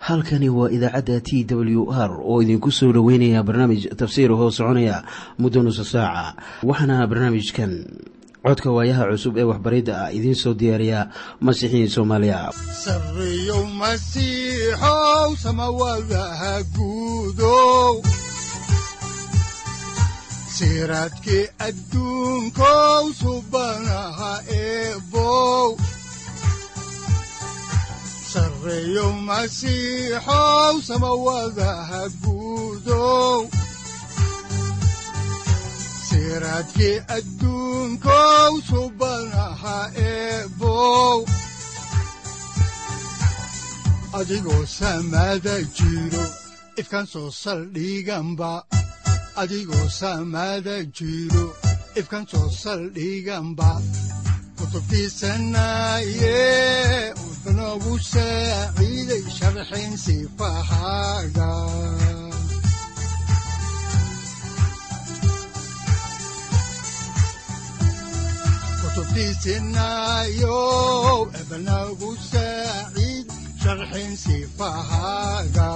halkani waa idaacadda t w r oo idinku soo dhoweynaya barnaamij tafsiir hoo soconaya muddo nusa saaca waxaana barnaamijkan codka waayaha cusub ee waxbaridda ah idiin soo diyaariya masiixiin soomaaliya sareyow masiixow samawadaha guudow siraadkii adduunkow subanaha eebow sareyow masiixow samawadaha guudow siraadkii adduunkow subanaha eebow adigoo samada jiro ifkan soo saldhiganba adigoo samada jiro ifkan soo saldhiganba kutubtiisanaye udnogu saaciiday sharxin sifahaaga kutubtiisinayow ebnagu saaciid sharxin sifahaaga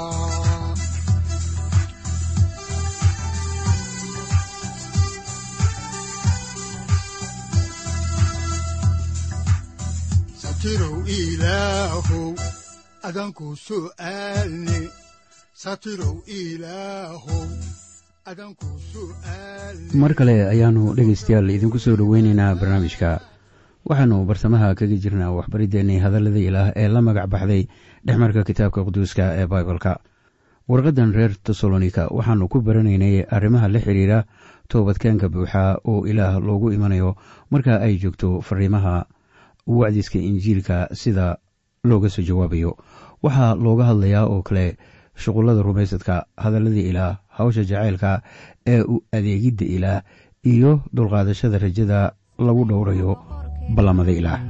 satirow ilaahow adanku su'aalne satirow ilaahow adanku su'aalne mar kale ayaannu dhegaystayaal idinku soo dhoweynaynaa barnaamijka waxaannu bartamaha kaga jirnaa waxbariddeenii hadallada ilaah ee la magac baxday dhexmarka kitaabka quduuska ee baibalka warqaddan reer tesalonika waxaannu ku baranaynay arrimaha la xidhiira toobadkeenka buuxa oo ilaah loogu imanayo marka ay joogto fariimaha wacdiska injiilka sida looga soo jawaabayo waxaa looga hadlayaa oo kale shuqullada rumaysadka hadalladii ilaah hawsha jacaylka ee u adeegidda ilaah iyo dulqaadashada rajada lagu dhowrayo ballamada ilaah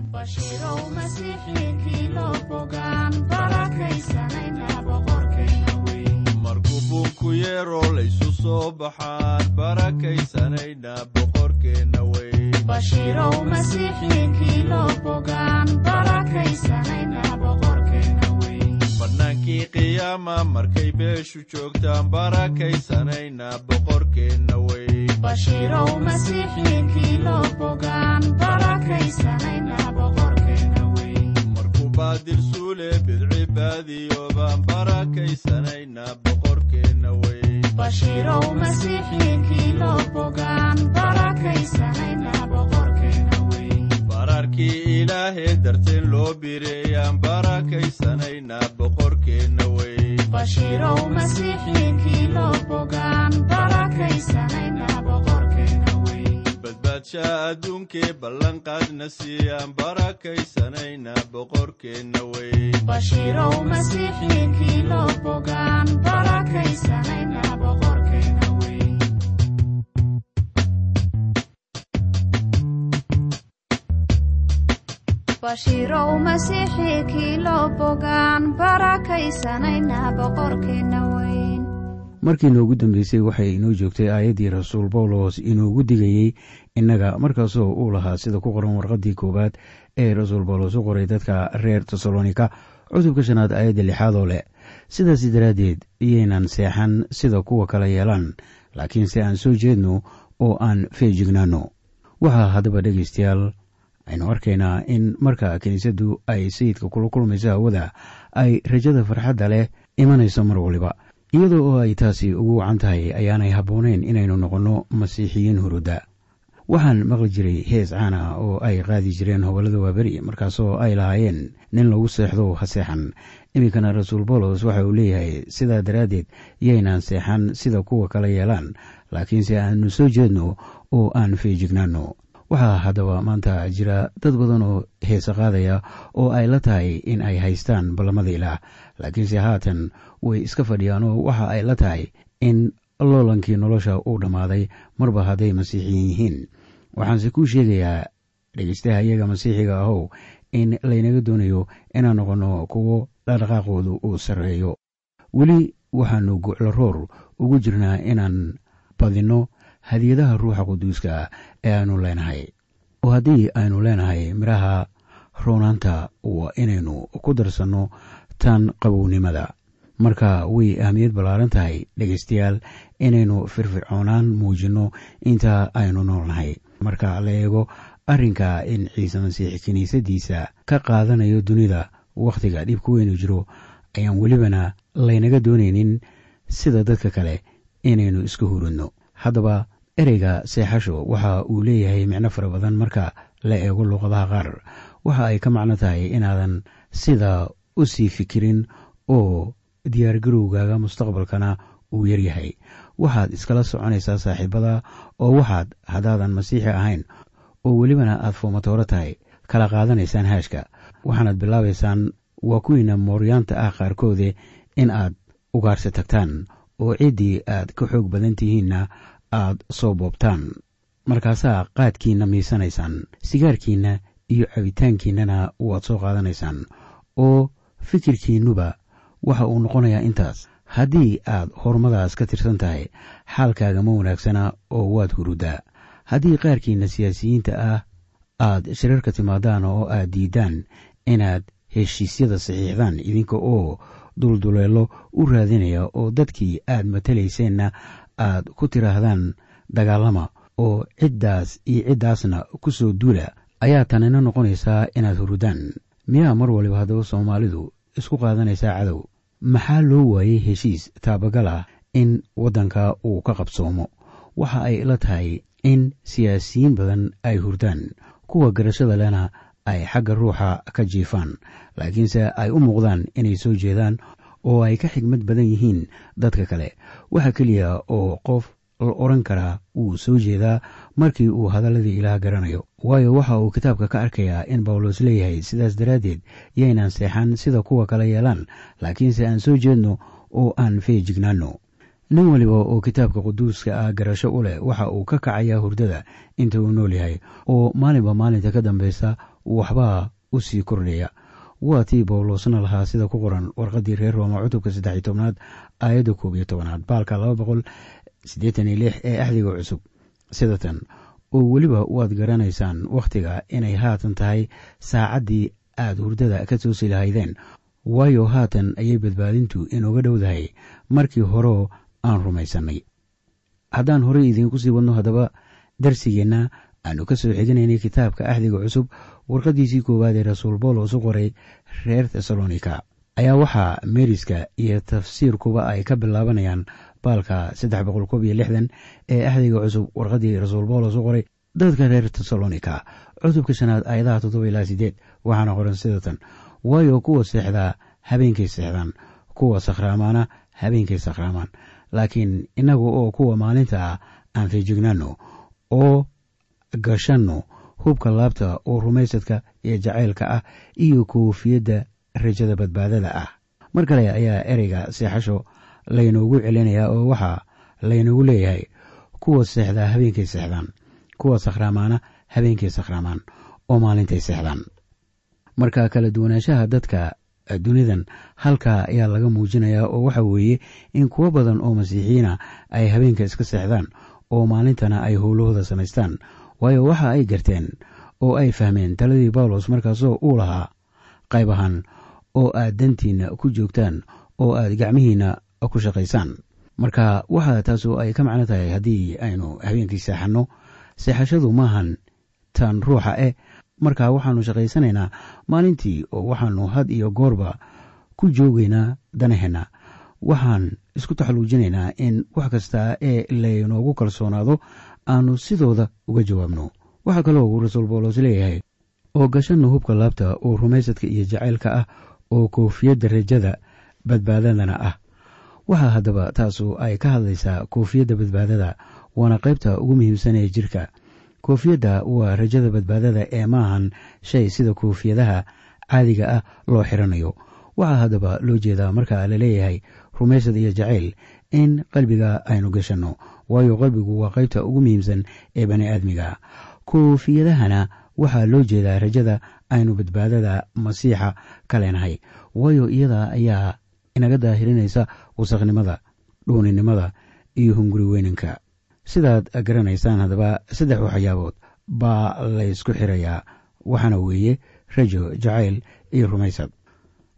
markuu buunku yeero laysu soo baxaan barakaysanayna boqorkeenna weyn bannaankii qiyaama markay beeshu joogtaan barakaysanayna boqorkeenna weyn markuu baadil suule bidci baadiyo baan barakaysanayna boqorkeenna weyn bararkii ilaahee darteen loo bireeyaan barakaysanayna boqorkeenna weyn badbaadsha adduunkee ballanqaadna siiyaan barakaysanayna boqorkeenna weyn bashiirow masiixii kiilo bogaan barakaysanayna boqorkeenna weyn markii noogu dambeysay waxay inoo joogtay aayaddii rasuul bawlos inoogu digayey innaga markaasoo uu lahaa sida ku qoran warqaddii koowaad ee rasuul bawlos u qoray dadka reer tesalonika cutubka shanaad aayadda lixaadoo leh sidaas daraaddeed iyaynan seexan sida kuwa kale yeelaan laakiinse aan soo jeedno oo aan feejignaanno waxaa haddaba dhegaystayaal aynu arkaynaa in marka kiniisaddu ay sayidka kula kulmayso hawada ay rajada farxadda leh imanayso mar waliba iyadoo oo ay taasi ugu wacan tahay ayaanay habboonayn inaynu noqonno masiixiyiin huruda waxaan maqli jiray hees caan ah oo ay qaadi jireen hobollada waaberi markaasoo ay lahaayeen nin lagu seexdo ha seexan iminkana rasuul bawlos waxa uu leeyahay sidaa daraaddeed yaynaan seexan sida kuwa kale yeelaan laakiinse aanu soo jeedno oo aan feejignaanno waxaa haddaba maanta jira dad badan oo heese qaadaya oo ay la tahay in ay haystaan ballamada ilaah laakiinse haatan way iska fadhiyaanoo waxa ay la tahay in loolankii nolosha uu dhammaaday marba hadday masiixiyiin yihiin waxaanse kuu sheegayaa dhegeystaha iyaga masiixiga ahow in laynaga doonayo inaan noqonno kuwo dhaqdhaqaaqoodu uu sarreeyo weli waxaannu guclo roor ugu jirnaa inaan badinno hadiyadaha ruuxa quduuska ah ee aanu leenahay oo haddii aynu leenahay midhaha roonaanta waa inaynu ku darsanno tan qabownimada marka way ahmiyad ballaaran tahay dhegaystayaal inaynu firfircoonaan muujinno inta aynu noolnahay marka la eego arrinka in ciise masiix kiniisadiisa ka qaadanayo dunida wakhtiga dhibku weynu jiro ayaan welibana laynaga doonaynin sida dadka kale inaynu iska hurinno haddaba ereyga seexasho waxa uu leeyahay micno fara badan marka la eego luuqadaha qaar waxa ay ka macno tahay inaadan sida u sii fikirin oo diyaargarowgaaga mustaqbalkana uu yaryahay waxaad iskala soconaysaa saaxiibada oo waxaad haddaadan masiixi ahayn oo welibana aad foomatooro tahay kala qaadanaysaan haashka waxaanaad bilaabaysaan waa kuwiina mooryaanta ah qaarkoode in aad ugaarsi tagtaan oo ciddii aad ka xoog badan tihiinna aad soo boobtaan markaasaa qaadkiinna miisanaysaan sigaarkiinna iyo cabitaankiinnana waad soo qaadanaysaan oo fikirkiinnuba waxa uu noqonayaa intaas haddii aad horumadaas ka tirsan tahay xaalkaaga ma wanaagsana oo waad hurudaa haddii qaarkiinna siyaasiyiinta ah aad shirarka timaadaan oo aad diidaan inaad heshiisyada saxiixdaan idinka oo dulduleelo u raadinaya oo dadkii aad matalayseenna aad ku tidhaahdaan dagaalama oo ciddaas iyo ciddaasna ku soo duula ayaa tanina noqonaysaa inaad hurudaan miyaa mar waliba haddaba soomaalidu isku qaadanaysaa cadow maxaa loo waayey heshiis taabagal ah in waddanka uu ka qabsoomo waxa ay ila tahay in siyaasiyiin badan ay hurdaan kuwa garashada lena ay xagga ruuxa ka jiifaan laakiinse ay u muuqdaan inay soo jeedaan oo ay ka xigmad badan yihiin dadka kale waxa keliya oo qof la odhan karaa wuu soo jeedaa markii uu hadalladii ilaah garanayo waayo waxa uu kitaabka ka arkayaa in bawlos leeyahay sidaas daraaddeed yaynaan seexan sida kuwa kale yeelaan laakiinse aan soo jeedno oo aan feejignaanno nin waliba oo kitaabka quduuska ah garasho u leh waxa uu ka kacayaa hurdada inta uu nool yahay oo maalinba maalinta ka dambaysa waxbaa u sii kordhaya waa tii bawlosna lahaa sida ku qoran warqaddii reer rooma cutubka saddex tobnaad aayadda koob iyo tobanaad baalka laba boqol siddeetan iyo lix ee axdiga cusub sidatan oo weliba waad garanaysaan wakhtiga inay haatan tahay saacaddii aad hurdada ka toosi lahaydeen waayo haatan ayay badbaadintu inooga dhowdahay markii horeo aan rumaysannay haddaan horey idiinku sii wadno haddaba darsigeenna aanu ka soo xiginaynay kitaabka axdiga cusub warqaddiisii koowaad ee rasuul boolos u qoray reer tesalonika ayaa waxaa meeriska iyo tafsiirkuba ay ka bilaabanayaan baalka saddex boqol koob iyo lixdan ee axdiga cusub warqaddii rasuul boolos u qoray dadka reer tesalonika cutubka shanaad aayadaha toddoba ilaa sideed waxaana qoran sidatan waayo kuwa seexdaa habeenkay seexdaan kuwa sakhraamaana habeenkay sakhraamaan laakiin innagu oo kuwa maalinta ah aan feejignaanno oo gashanno hubka laabta oo rumaysadka iyo jacaylka ah iyo koofiyadda rajada badbaadada ah mar kale ayaa ereyga seexasho laynoogu celinayaa oo waxaa laynoogu leeyahay kuwa seexdaa habeenkay seexdaan kuwa sakhraamaana habeenkay sakhraamaan oo maalintay seexdaan marka kala duwanaanshaha dadka dunidan halkaa ayaa laga muujinayaa oo waxa weeye in kuwo badan oo masiixiyiina ay habeenka iska seexdaan oo maalintana ay howlahooda samaystaan waayo waxa ay garteen oo ay fahmeen taladii bawlos markaasoo uu lahaa qayb ahaan oo aad dantiinna ku joogtaan oo aad gacmihiinna ku shaqaysaan marka waxa taasoo ay ka macno tahay haddii aynu habeenkii seexanno seexashadu maahan tan ruuxa eh marka waxaanu shaqaysanaynaa maalintii oo waxaanu had iyo goorba ku joogaynaa danaheenna waxaan isku taxaluujinaynaa in wax kasta ee laynoogu kalsoonaado aanu sidooda uga jawaabno waxaa kaloo uu rasuul boolos leeyahay oo gashanna hubka laabta oo rumaysadka iyo jacaylka ah oo koofiyadda rajada badbaadadana ah waxaa haddaba taasu ay ka hadlaysaa koofiyadda badbaadada waana qaybta ugu muhiimsan ee jirka koofiyadda waa rajada badbaadada ee maahan shay sida koofiyadaha caadiga ah loo xiranayo waxaa haddaba loo jeedaa marka la leeyahay rumaysad iyo jacayl in qalbiga aynu gashanno waayo qalbigu waa qaybta ugu muhiimsan ee bani aadmiga koofiyadahana waxaa loo jeedaa rajada aynu badbaadada masiixa ka leenahay waayo iyada ayaa inaga daahirinaysa wasaqnimada dhuuninimada iyo hunguri weynanka sidaad garanaysaan haddaba saddex waxyaabood baa laysku xirayaa waxaana weeye rajo jacayl iyo rumaysad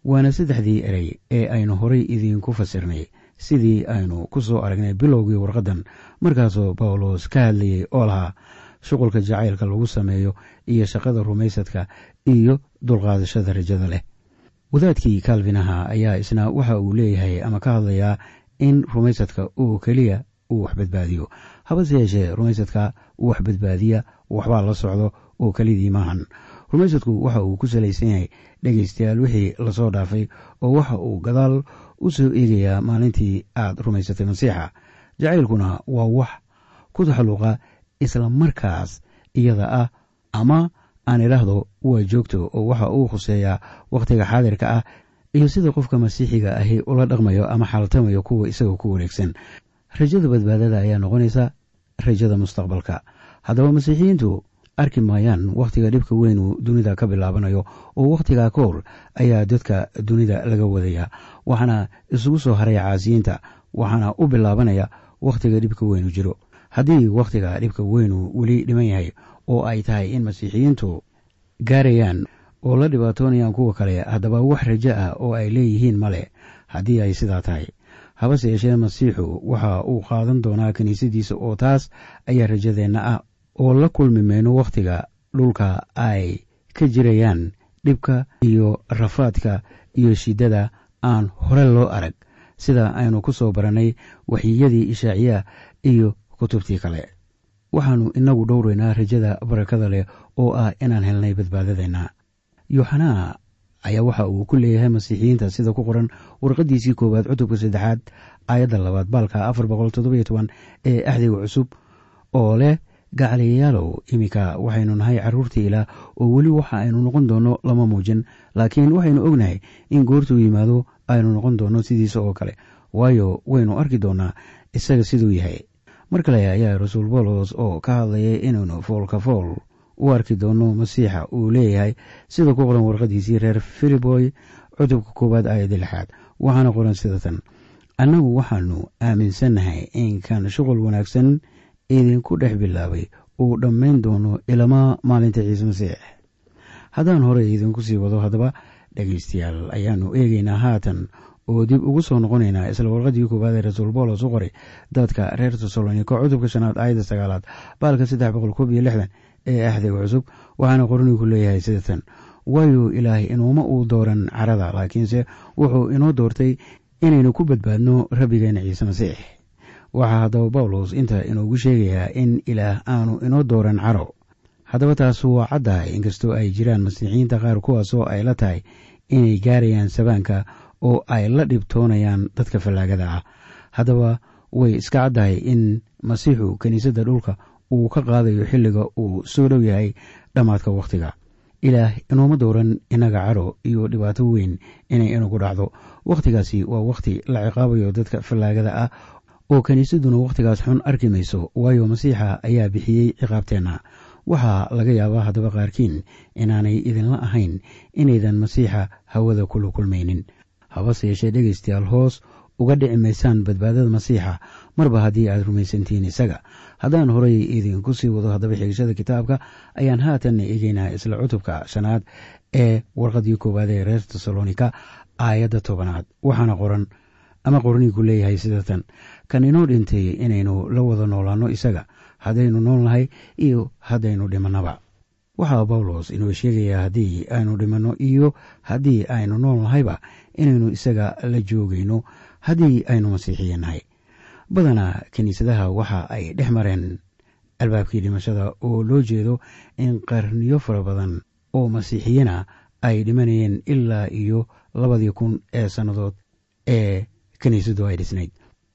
waana saddexdii erey ee aynu horay idiinku fasirnay sidii aynu ku soo aragnay bilowgii warqaddan markaasoo bawlos ka hadlayay oo lahaa shuqulka jacaylka lagu sameeyo iyo shaqada rumaysadka iyo dulqaadashada rajada leh wadaadkii kalvinaha ayaa isna waxa uu leeyahay ama ka hadlayaa in rumaysadka uu keliya uu wax badbaadiyo habase yeeshee rumaysadka uu wax badbaadiya waxbaa la socdo oo kelidii maahan rumaysadku waxa uu ku salaysan yahay dhegaystayaal wixii lasoo dhaafay oo waxa uu gadaal u soo eegayaa maalintii aad rumaysatay masiixa jacaylkuna waa wax ku taxalluqa isla markaas iyada ah ama aan idhaahdo waa joogto oo waxa uu khuseeyaa wakhtiga xaadirka ah iyo sida qofka masiixiga ahi ula dhaqmayo ama xaaltamayo kuwa isaga ku wareegsan rajada badbaadada ayaa noqonaysa rajada mustaqbalka haddaba masiixiyiintu arki maayaan wakhtiga dhibka weynuu dunida ka bilaabanayo oo wakhtigaa ka hor ayaa dadka dunida laga wadaya waxaana isugu soo haray caasiyiinta waxaana u bilaabanaya wakhtiga dhibka weynu jiro haddii wakhtiga dhibka weynu weli dhiman yahay oo ay tahay in masiixiyiintu gaarayaan oo la dhibaatoonayaan kuwa kale haddaba wax rajo ah oo ay leeyihiin male haddii ay sidaa tahay habase yeeshee masiixu waxa uu qaadan doonaa kiniisadiisa oo taas ayaa rajadeenna ah oo la kulmi mayno wakhtiga dhulka ay ka jirayaan dhibka iyo rafaadka iyo shiddada aan hore loo arag sida aynu ku soo barannay waxyiyadii ishaaciya iyo kutubtii kale waxaannu inagu dhowraynaa rajada barakada leh oo ah inaan helnay badbaadadeenna yooxanaa ayaa waxa uu ku leeyahay masiixiyiinta sida ku qoran warqaddiisii koowaad cutubka saddexaad aayadda labaad baalka afar boqol toddobiyo toban ee axdiga cusub oo leh gacaliyayaalow iminka waxaynu nahay carruurtii ilaah oo weli waxa aynu noqon doonno lama muujin laakiin waxaynu ognahay in goortuu yimaado aynu noqon doonno sidiisa oo kale waayo waynu arki doonnaa isaga siduu yahay mar kale ayaa rasuul boolos oo ka hadlayay inaynu foolka fool u arki doonno masiixa uu leeyahay sida ku qoran warqadiisii reer filiboy cutubka koowaad aayadda lixaad waxaana qoran sida tan annagu waxaanu aaminsannahay in kan shuqul wanaagsan idinku dhex bilaabay uu dhammayn doono ilamaa maalinta ciise masiix haddaan horey idinku sii wado haddaba dhegaystayaal ayaannu eegaynaa haatan oo dib ugu soo noqonaynaa isla warqadii koowaad ee rasuul boolos u qoray dadka reer tesaloniko cutubka shanaad aayadda sagaalaad baalka saddex boqol koob iyo lixdan ee axdiga cusub waxaana qornigu leeyahay sida tan waayo ilaahay inuuma uu dooran carada laakiinse wuxuu inoo doortay inaynu ku badbaadno rabbigeena ciise masiix waxaa haddaba bawlos inta inoogu sheegayaa in ilaah aanu inoo dooran caro haddaba taas waa caddahay inkastoo ay jiraan masiixiyiinta qaar kuwaasoo ay la tahay inay gaarayaan sabaanka oo ay la dhibtoonayaan dadka fallaagada ah haddaba way iska caddahay in masiixu kiniisadda dhulka uu ka qaadayo xilliga uu soo dhow yahay dhammaadka wakhtiga ilaah inuuma dooran inaga caro iyo dhibaato weyn inay inagu dhacdo wakhtigaasi waa wakhti la ciqaabayo dadka fallaagada ah oo kiniisadduna wakhtigaas xun arki mayso waayo masiixa ayaa bixiyey ciqaabteenna waxaa laga yaabaa haddaba qaarkiin inaanay idinla ahayn inaydan masiixa hawada kula kulmaynin habase yeeshee dhegaystayaal hoos uga dhici maysaan badbaadada masiixa marba haddii aad rumaysantihiin isaga haddaan horay idinku sii wado haddaba xigashada kitaabka ayaan haatanna eegeynaa isla cutubka shanaad ee warqadii koowaad ee reer tesalonika aayadda tobanaad waxaana qoran ama qorniinku leeyahay sida tan kan inoo dhintay inaynu la wada noolaanno isaga haddaynu nool nahay iyo haddaynu dhimannaba waxaa bawlos inoo sheegayaa haddii aynu dhimanno iyo haddii aynu nool nahayba inaynu isaga la joogayno haddii aynu masiixiya nahay badanaa kiniisadaha waxa ay dhex mareen albaabkii dhimashada oo loo jeedo in qarniyo fara badan oo masiixiyana ay dhimanayeen ilaa iyo labadii kun ee sannadood ee kiniisadu ay dhisnayd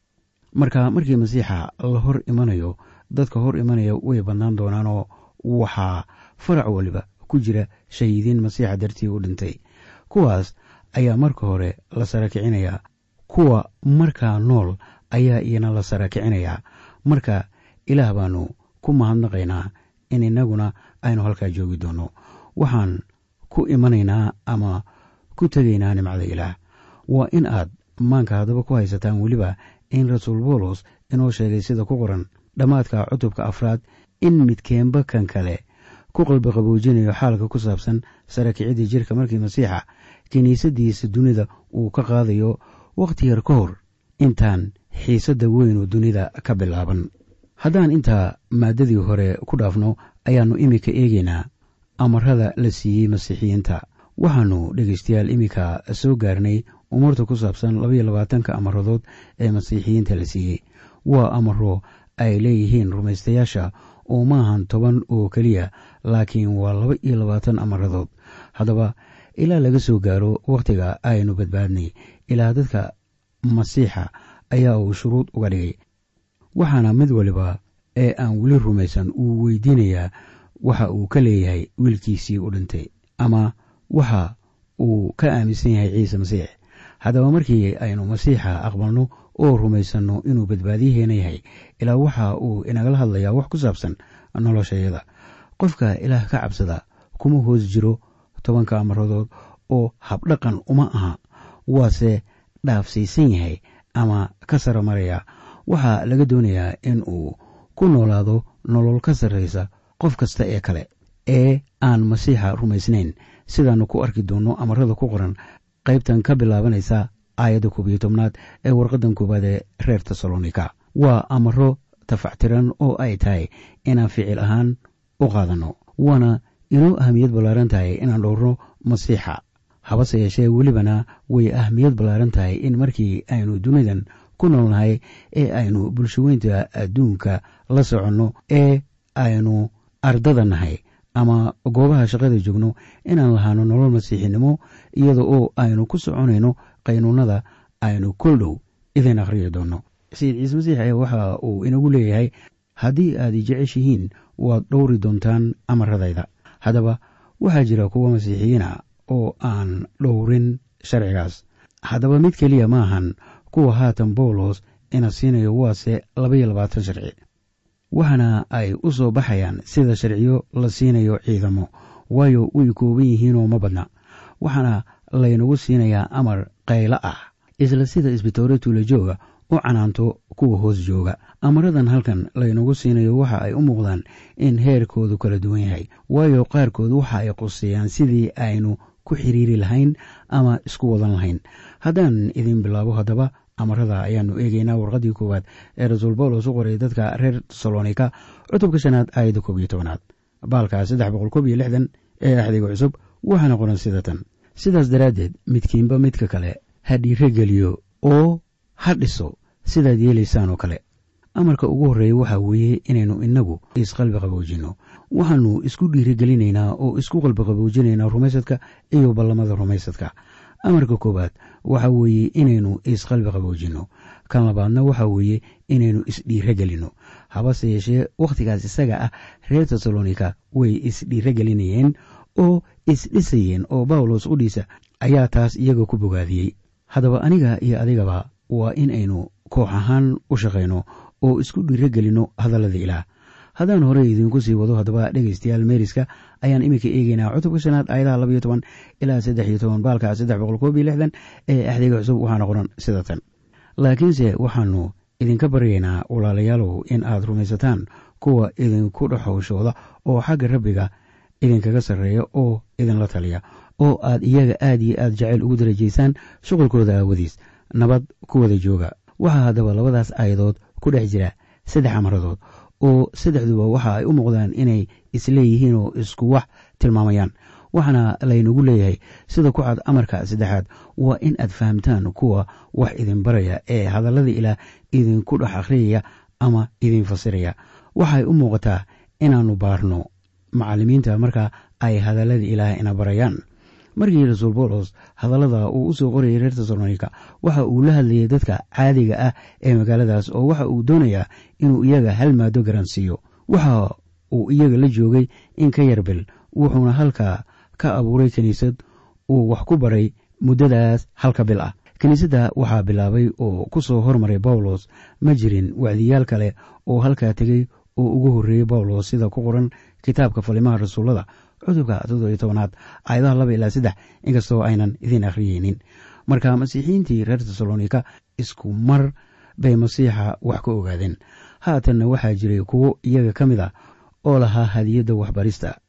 marka markii masiixa la hor imanayo dadka hor imanaya way badnaan doonaanoo waxaa farac waliba ku jira shahiidiin masiixa dartii u dhintay kuwaas ayaa marka hore la sara kicinayaa kuwa markaa nool ayaa iyana la sara kicinayaa marka ilaah baanu ku mahadnaqaynaa in innaguna aynu halkaa joogi doonno waxaan ku imanaynaa ama ku tegaynaa nimcada ilaah waa in aad maanka haddaba ku haysataan weliba in rasuul boolos inoo sheegay sida ku qoran dhammaadka cutubka afraad in midkeenba kan kale ku qalbiqaboojinayo xaalka ku saabsan sara kicidda jirka markii masiixa kiniisadiisa dunida uu ka qaadayo wakhti yar ka hor intaan xiisadda weynu dunida ka bilaaban haddaan intaa maaddadii hore ku dhaafno ayaannu iminka eegaynaa amarada la siiyey masiixiyiinta waxaannu dhegaystayaal iminka soo gaarnay umuurta ku saabsan labaiyo labaatanka amaradood ee masiixiyiinta la siiyey waa amaro ay leeyihiin rumaystayaasha oo maahan toban oo keliya laakiin waa laba iyo labaatan amaradood haddaba ilaa laga soo gaaro wakhtiga aynu badbaadnay ilaa dadka masiixa ayaa uu shuruud uga dhigay waxaana mid waliba ee aan weli rumaysan uu weydiinayaa waxa uu ka leeyahay wiilkiisii u dhintay ama waxa uu ka aaminsan yahay ciise masiix haddaba markii aynu masiixa aqbalno oo rumaysanno inuu badbaadiyaheena yahay ilaa waxa uu inagala hadlayaa wax ku saabsan noloshayada qofka ilaah ka cabsada kuma hoos jiro tobanka amaradood oo habdhaqan uma aha waase dhaafsiisan yahay ama ka sara maraya waxaa laga doonayaa in uu ku noolaado nolol ka sarraysa qof kasta ee kale ee aan masiixa rumaysnayn sidaannu ku arki doonno amarada ku qoran qaybtan ka bilaabanaysa aayadda koob iyo tobnaad ee warqaddan koowaad ee reer tesalonika waa amaro tafactiran oo ay tahay inaan ficil ahaan u qaadanno waana inoo ahmiyad ballaaran tahay inaan dhowrno masiixa habase yeeshee welibana way ahmiyad ballaaran tahay in markii aynu dunidan ku noolnahay ee aynu bulshaweynta adduunka la soconno ee aynu ardada nahay ama goobaha shaqada joogno inaan lahaano nolol masiixinimo iyada oo aynu ku soconayno qaynuunada aynu kol dhow idin akhriyi doonno sayid ciise masiix ee waxa uu inagu leeyahay haddii aad i jeceshihiin waad dhowri doontaan amaradayda haddaba waxaa jira kuwa masiixiyiina oo aan dhowrin sharcigaas haddaba mid keliya maahan kuwa haatan bawlos ina siinayo waase labaiyo labaatan sharci waxaana ay u soo baxayaan sida sharciyo la siinayo ciidamo waayo way kooban yihiinoo ma badna waxaana laynagu siinayaa amar qaylo ah isla sida isbitoore tuula jooga u canaanto kuwa hoos jooga amaradan halkan laynagu siinayo waxa ay u muuqdaan in heerkoodu kala duwan yahay waayo qaarkood waxa ay quseeyaan sidii aynu ku xiriiri lahayn ama isku wadan lahayn haddaan idin bilaabo haddaba amarada ayaanu eegeynaa warqadii koowaad ee rasuul bawlos u qoray dadka reer tesalonika cutubka shanaad aayadda koob iyo tobanaad baalka saddex boqol koob iyo lixdan ee axdiga cusub waxaana qoran sida tan sidaas daraaddeed midkiinba midka kale ha dhiirogeliyo oo ha dhiso sidaad yeelaysaan oo kale amarka ugu horreeya waxaa weeye inaynu innagu isqalbi qaboojinno waxaannu isku dhiirigelinaynaa oo isku qalbi qaboojinaynaa rumaysadka iyo ballamada rumaysadka amarka koowaad waxa weeye inaynu isqalbi qaboojinno kan labaadna waxa weeye inaynu isdhiirogelinno habase yeeshee wakhtigaas isaga ah reer tesalonika way isdhiirogelinayeen oo isdhisayeen oo bawlos udhiisa ayaa taas iyaga ku bogaadiyey haddaba aniga iyo adigaba waa in aynu koox ahaan u shaqayno oo isku dhiirogelinno hadallada ilaah haddaan hore idinku sii wado haddaba dhegaystayaal meeriska ayaan iminka eegeynaa cutubka shanaad aayadaha labaiyo toban ilaa saddex iyo toban baalka saddex boqol koob iyo lixdan ee axdiga cusub waxaana qoran sida tan laakiinse waxaanu idinka baryaynaa walaalayaalow in aad rumaysataan kuwa idinku dhexowshooda oo xagga rabbiga idinkaga sarreeya oo idinla taliya oo aad iyaga aad iyo aad jacayl ugu darajaysaan shuqulkooda aawadiis nabad ku wada jooga waxaa haddaba labadaas aayadood ku dhex jira saddex amaradood oo saddexduba waxa ay u muuqdaan inay isleeyihiin oo isku wax tilmaamayaan waxaana laynagu leeyahay sida ku cad amarka saddexaad waa in aad fahamtaan kuwa wax idin baraya ee hadallada ilaah idinku dhex akhriyaya ama idin fasiraya waxay u muuqataa inaannu baarno macallimiinta marka ay hadallada ilaah ina barayaan markii rasuul bawlos hadallada uu u soo qorayay reer tesalonika waxa uu la hadlayay dadka caadiga ah ee magaaladaas oo waxa uu doonayaa inuu iyaga hal maado garansiiyo waxa uu iyaga la joogay in ka yar bil wuxuuna halkaa ka abuuray kiniisad uu wax ku baray muddadaas halka bil ah kiniisadda waxaa bilaabay oo ku soo hormaray bawlos ma jirin wacdiyaal kale oo halkaa tegey oo ugu horreeyey bawlos sida ku qoran kitaabka falimaha rasuullada cudubka toddobiyo tobanaad aayadaha laba ilaa saddex inkastoo aynan idiin akhriyeynin marka masiixiyiintii reer tesalonika isku mar bay masiixa wax ka ogaadeen haatanna waxaa jiray kuwo iyaga ka mid a oo lahaa hadiyadda waxbarista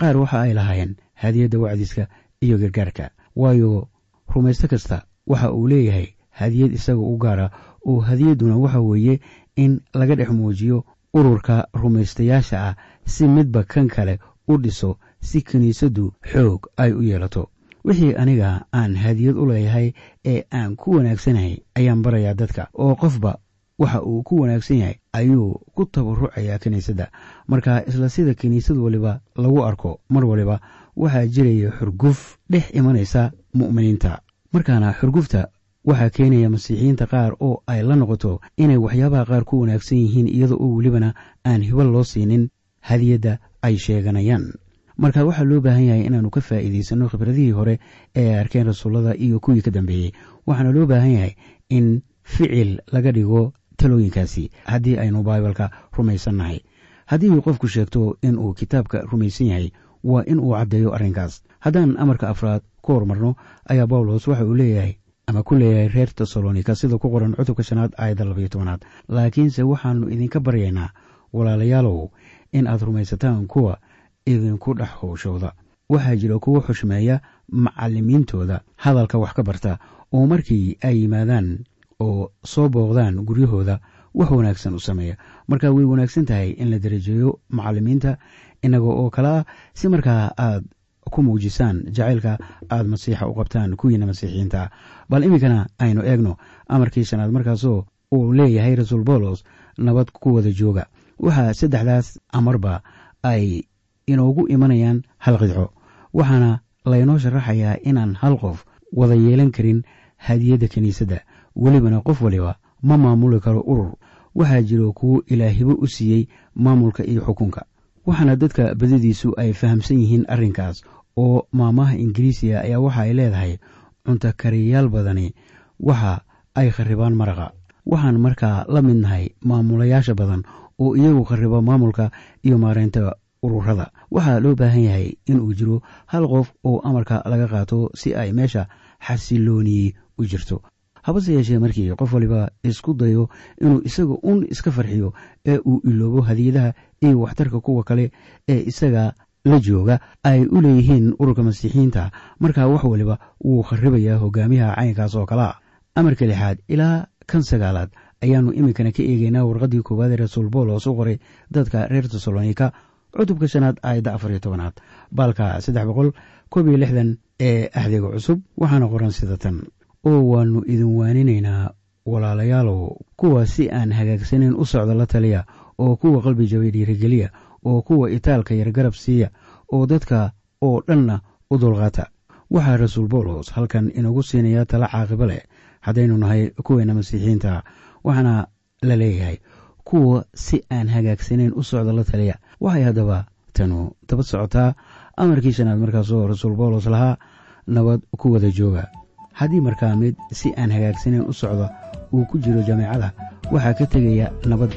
qaar waxa ay lahaayeen hadiyadda wacdiska iyo gargaarka waayo rumaysto kasta waxa uu leeyahay hadiyad isaga u gaara oo hadiyadduna waxa weeye in laga dhex muujiyo ururka rumaystayaasha ah si midba kan kale u dhiso si kiniisaddu xoog ay u yeelato wixii aniga aan hadiyad u leeyahay ee aan ku wanaagsanahay ayaan barayaa dadka oo qofba waxa uu ku wanaagsan yahay ayuu ku tabarucayaa kiniisadda marka isla sida kiniisad waliba lagu arko mar waliba waxaa jiraya xurguf dhex imanaysa mu'miniinta markaana xurgufta waxaa keenaya masiixiyiinta qaar oo ay la noqoto inay waxyaabaha qaar ku wanaagsan yihiin iyada oo welibana aan hibo loo siinin hadiyadda ay sheeganayaan marka waxaa loo baahan yahay inaannu ka faa'iidaysanno khibradihii hore ee ay arkeen rasuullada iyo kuwii ka dambeeyey waxaana loo baahan yahay in ficil laga dhigo talooyinkaasi haddii aynu baibalka rumaysannahay haddii uu qofku sheegto inuu kitaabka rumaysan yahay waa in uu caddeeyo arrinkaas haddaan amarka afraad ku horumarno ayaa bawlos waxa uu leeyahay ama ku leeyahay reer tesalonika sida ku qoran cutubka shanaad aayadda labayo tobanaad laakiinse waxaannu idinka baryaynaa walaalayaalow in aad rumaysataan kuwa idinku dhex howshooda waxaa jira kuwo xushmeeya macallimiintooda hadalka wax ka barta oo markii ay yimaadaan oo soo booqdaan guryahooda wax wanaagsan u sameeya marka way wanaagsan tahay in la darajeeyo macallimiinta inaga oo kale ah si markaa aad ku muujisaan jacaylka aad masiixa u qabtaan kuwiina masiixiyiinta bal iminkana aynu eegno amarkii shanaad markaasoo uu leeyahay rasuul boolos nabad ku wada jooga waxaa saddexdaas amarba ay inoogu imanayaan hal qidco waxaana laynoo sharaxayaa inaan hal qof wada yeelan karin hadiyadda kiniisadda welibana qof waliba ma maamuli karo urur waxaa jiro kuwo ilaahibo u siiyey maamulka iyo xukunka waxaana dadka badadiisu ay fahamsan yihiin arrinkaas oo maamaha ingiriisiga ayaa waxa ay leedahay cunto kariyayaal badani waxa ay kharribaan maraqa waxaan markaa la mid nahay maamulayaasha badan oo iyagu kharriba maamulka iyo maareynta ururada waxaa loo baahan yahay inuu jiro hal qof oo amarka laga qaato si ay meesha xasilooniyey u jirto habase yeeshee markii qof waliba isku dayo inuu isaga un iska farxiyo ee uu iloobo hadiyadaha iyo waxtarka kuwa kale ee isaga la jooga ay u leeyihiin ururka masiixiyiinta markaa wax waliba wuu kharibayaa hogaamiyaha caynkaas oo kalea amarka lixaad ilaa kan sagaalaad ayaannu iminkana ka eegeynaa warqaddii koowaad ee rasuul boolos u qoray dadka reer tesalonika cutubka shanaad aayadda afar iyo tobanaad baalka saddex boqol koob iyo lixdan ee axdiga cusub waxaana qoran sida tan oo waannu idin waaninaynaa walaalayaalow kuwa si aan hagaagsaneyn u socda la taliya oo kuwa qalbi jabay dhiirigeliya oo kuwa itaalka yar garab siiya oo dadka oo dhanna u dulqaata waxaa rasuul boolos halkan inagu siinayaa tala caaqibo leh haddaynu nahay kuweena masiixiyiinta waxaana la leeyahay kuwa si aan hagaagsaneyn u socda la taliya waxay haddaba tanu daba socotaa amarkii shanaad markaasoo rasuul boolos lahaa nabad ku wada jooga haddii markaa mid si aan hagaagsaneyn u socda uu ku jiro jameecada waxaa ka tegaya nabad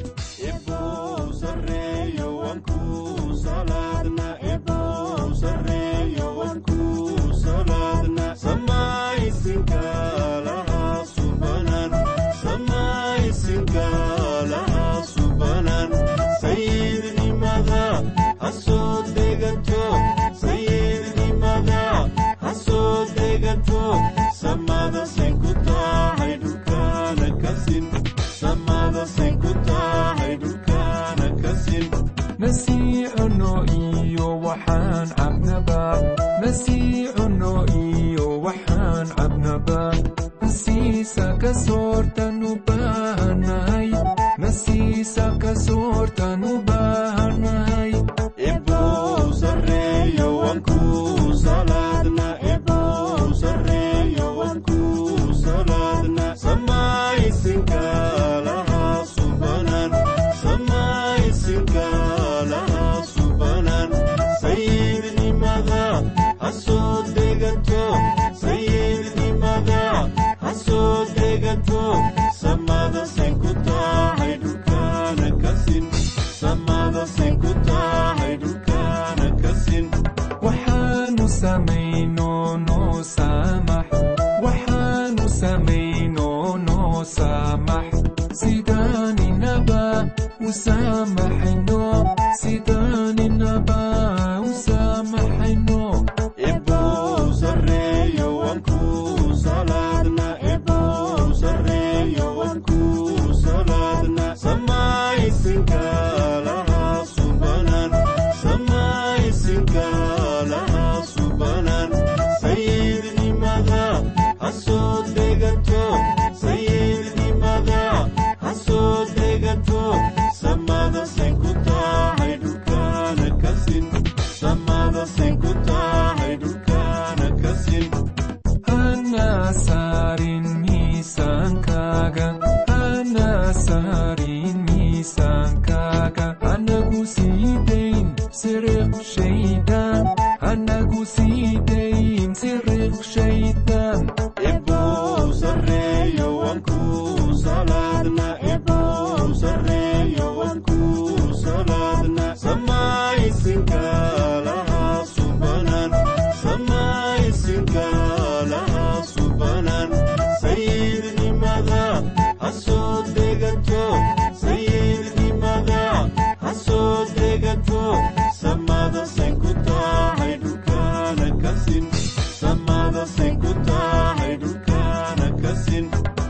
usaamaxayno sidaaninaba u saamax maankaaga hana saarin miisaankaaga hanagu sii dayn siriq shaydaan hanagu sii dayn siriq shaydaan Eebbow sarreeyo waan ku salaadna Eebbow sarreeyo waan ku salaadna samaysinka lahaa subanan samaysinka lahaa subanan sayidnimada ha soo degato sayidnimada ha soo degato samada say ku tahay dhulkana kasin samada say ku tahay dhulkana kasin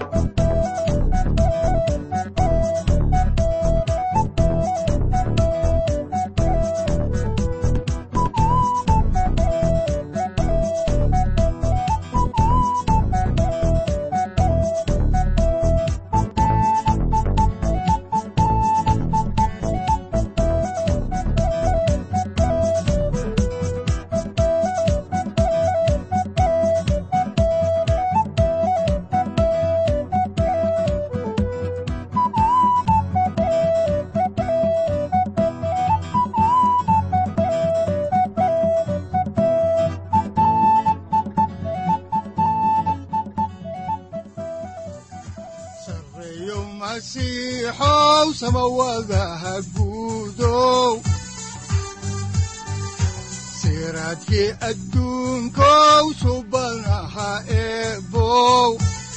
sareeyo masiixow samawadaha guudow siraadkii adduunkow subanaha eebow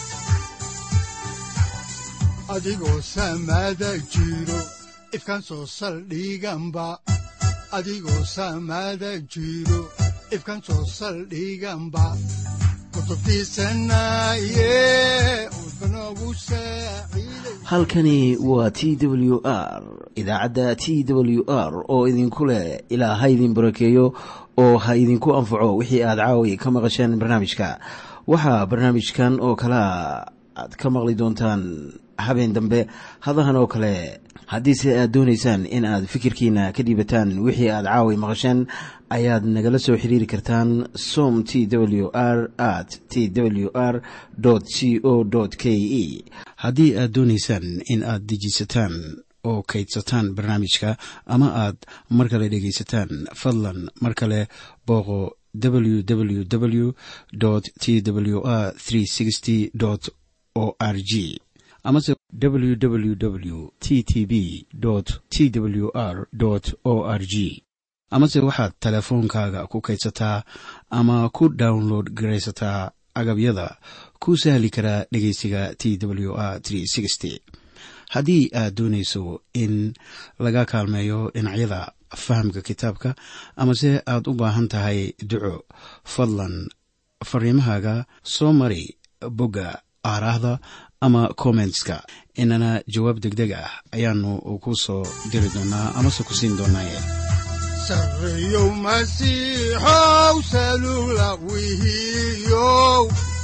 adigoo samada jiro ifkan soo saldhiganba adigoo samada jiro ifkan soo saldhiganba kutubtiisanaye udbanogu saaciiday halkani waa t w r idaacadda t w r oo idinku leh ilaa ha idin barakeeyo oo ha idinku anfaco wixii aad caawi ka maqasheen barnaamijka waxaa barnaamijkan oo kalea aad ka maqli doontaan habeen dambe hadahan oo kale haddiise aad doonaysaan in aad fikirkiina ka dhiibataan wixii aad caawi maqasheen ayaad nagala soo xiriiri kartaan som t w r at t w r c o k e haddii aad doonaysaan in aad dejisataan oo kaydsataan barnaamijka ama aad mar kale dhegaysataan fadlan mar kale booqo www t w r o r g amase www t t b t w r o r g amase waxaad teleefoonkaaga ku kaydsataa ama ku download garaysataa agabyada ku sahli karaa dhegeysiga t w r haddii aad doonayso in laga kaalmeeyo dhinacyada fahamka kitaabka amase aad u baahan tahay duco fadlan fariimahaaga soo mari bogga aaraahda ama kommentska inana jawaab degdeg ah ayaanu ku soo diri doonaa amase ku siin doonaaye sareeyow masiixow salula wihiyow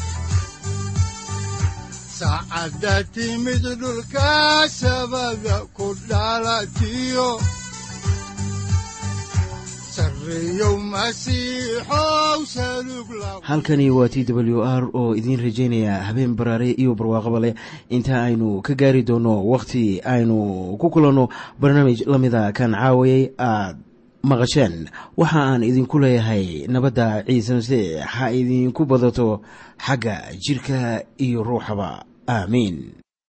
saacadda timid dhulka sabada ku dhalatiyo sareeyow masiixow salug la halkani waa t w r oo idiin rajaynaya habeen baraare iyo barwaaqaba leh inta aynu ka gaari doono wakhti aynu ku kulanno barnaamij la mida kan caawayay aad maqasheen waxa aan idinku leeyahay nabadda ciise masiix ha idinku badato xagga jirka iyo ruuxaba aamiin